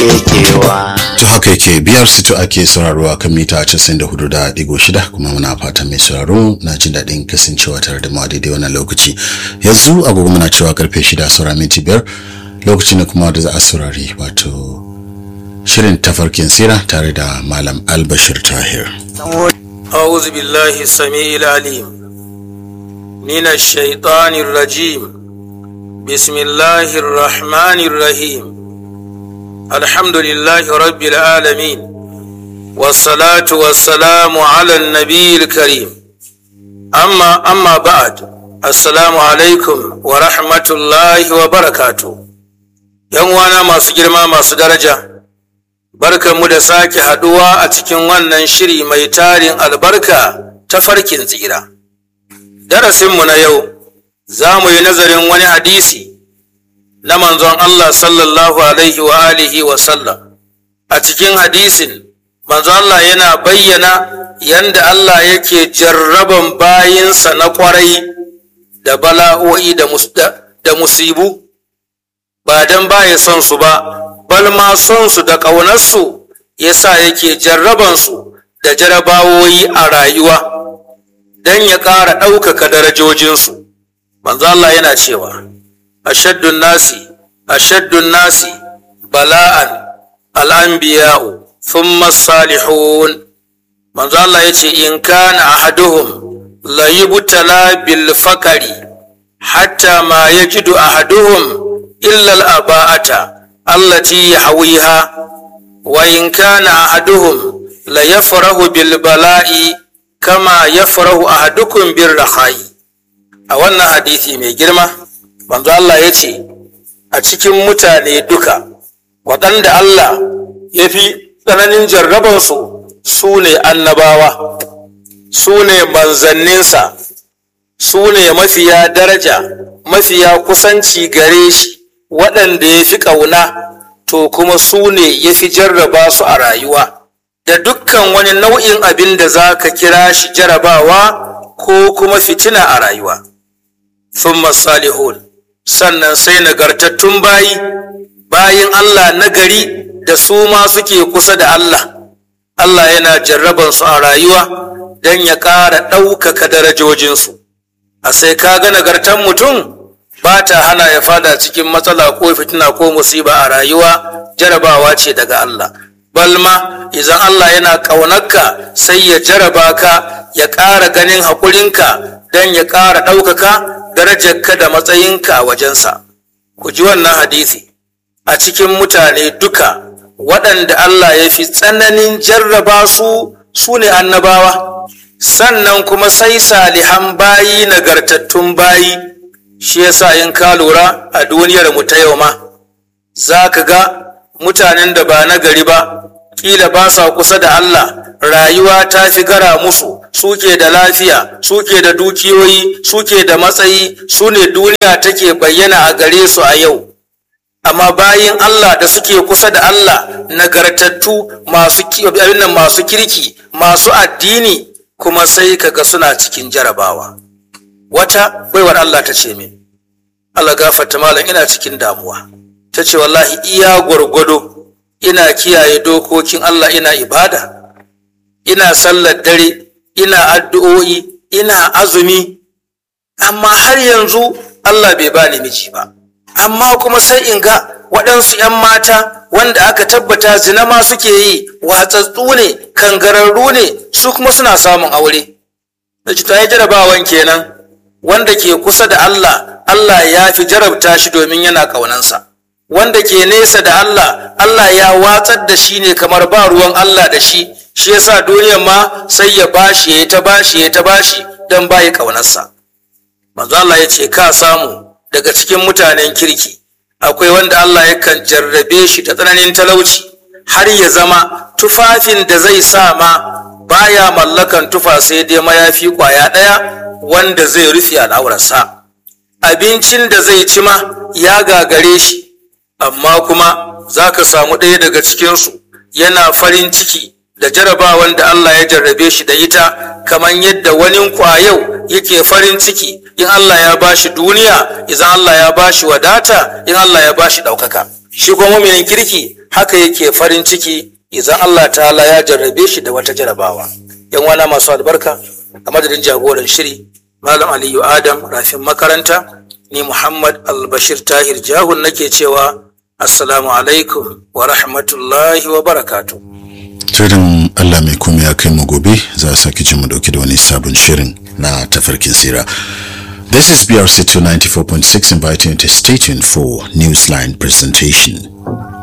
kewa. To haka yake biyar sito ake sauraro a kan mita 94.6 kuma muna fatan mai sauraro na jin daɗin kasancewa tare da mu a daidai wannan lokaci. Yanzu agogo muna cewa karfe 6 saura minti biyar lokaci ne kuma da za a saurari wato shirin tafarkin sira tare da Malam Albashir Tahir. أعوذ بالله السميع العليم من الشيطان الرجيم بسم الله الرحمن الرحيم الحمد لله رب العالمين والصلاة والسلام على النبي الكريم أما أما بعد السلام عليكم ورحمة الله وبركاته يوم وانا ما سجل ما درجة mu da sake haduwa a cikin wannan shiri mai tarin albarka ta farkin tsira. Darasinmu na yau za mu yi nazarin wani hadisi na manzon Allah sallallahu alaihi wa alihi wa sallam. A cikin hadisin, manzon Allah yana bayyana yanda Allah yake jarraban bayinsa na kwarai da bala'o'i da musibu, ba don baya son su ba. bal ma son su da ƙaunarsu ya sa yake jarrabansu da jarabawoyi a rayuwa don ya ƙara ɗaukaka darajojinsu. Manzo Allah yana cewa, Ashaddun nasi, ashaddun nasi, bala'an al'anbiya'u, thumma salihun. Manzo Allah ya ce, In kana ahaduhum la yubtala bil fakari, hatta ma yajidu ahaduhum illa al-aba'ata. التي يحويها وإن كان أحدهم ليفرح بالبلاء كما يفرح أحدكم بالرخاء a wannan hadisi mai girma manzo Allah ya ce a cikin mutane duka waɗanda Allah ya fi tsananin jarrabansu su ne annabawa su ne manzanninsa su ne mafiya daraja mafiya kusanci gare shi waɗanda ya fi ƙauna to kuma su ne ya fi jarraba su a rayuwa da dukkan wani nau'in abin da za ka kira shi jarabawa ko kuma fitina a rayuwa thumma salihun sannan sai nagartattun bayi bayin Allah na gari da su ma suke kusa da Allah Allah yana jarraban su a rayuwa don ya ƙara ɗaukaka darajojinsu a sai ka ga nagartan mutum ba ta hana ya fada cikin matsala ko fitina ko musiba a rayuwa jarabawa ce daga Allah balma idan Allah yana ƙaunarka sai ya jaraba ka ya ƙara ganin haƙurinka don ya ƙara ɗaukaka darajarka da matsayinka a wajensa ku ji wannan hadisi a cikin mutane duka waɗanda Allah ya fi tsananin jarraba su su ne annabawa sannan kuma sai salihan bayi nagartattun bayi shi yasa in ka lura a duniyar mu ta yau ma za ka ga mutanen da ba na gari ba kila ba sa kusa da Allah rayuwa ta fi gara musu suke da lafiya suke da dukiyoyi suke da matsayi su ne duniya take bayyana a gare su a yau amma bayin Allah da suke kusa da Allah nagartattu masu masu kirki masu addini kuma sai kaga suna cikin jarabawa wata baiwar Allah ta ce min Allah gafarta malam ina cikin damuwa ta ce wallahi iya gwargwado ina kiyaye dokokin Allah ina ibada ina sallar dare ina addu'o'i ina azumi amma har yanzu Allah bai bani miji ba amma kuma sai in ga waɗansu 'yan mata wanda aka tabbata zina ma suke yi watsatsu ne kangararru ne su kuma suna samun aure da ta yi jarabawan kenan wanda ke kusa da Allah Allah ya fi jarabta shi domin yana ƙaunansa wanda ke nesa da Allah Allah ya watsar da shi ne kamar ba ruwan Allah da shi shi yasa duniyar ma sai ya bashi ya ta bashi ya ta bashi don bayi ƙaunarsa manzo Allah ya ce ka samu daga cikin mutanen kirki akwai wanda Allah yakan jarrabe shi ta tsananin talauci har ya zama tufafin da zai sa ma baya mallakan tufa sai dai mayafi kwaya ɗaya wanda zai rufe al'aurarsa abincin da zai ci ma ya gagare shi amma kuma za ka samu ɗaya daga cikinsu yana farin ciki da jarabawan da Allah ya jarrabe shi da ita kamar yadda wani ku a yau yake farin ciki in Allah ya bashi duniya idan Allah ya bashi wadata in Allah ya bashi ɗaukaka shi kuma muminin kirki haka yake farin ciki idan Allah ta'ala ya jarrabe shi da wata jarabawa yan wana masu albarka a madadin jagoran shiri malam aliyu adam rafin makaranta ni muhammad albashir tahir jahun nake cewa assalamu alaikum wa rahmatullahi wa barakatuh Tirin Allah mai kuma ya kai mu gobe za a sake jin mu dauki da wani sabon shirin na tafarkin sira. This is BRC 294.6 inviting you to stay tuned for Newsline presentation.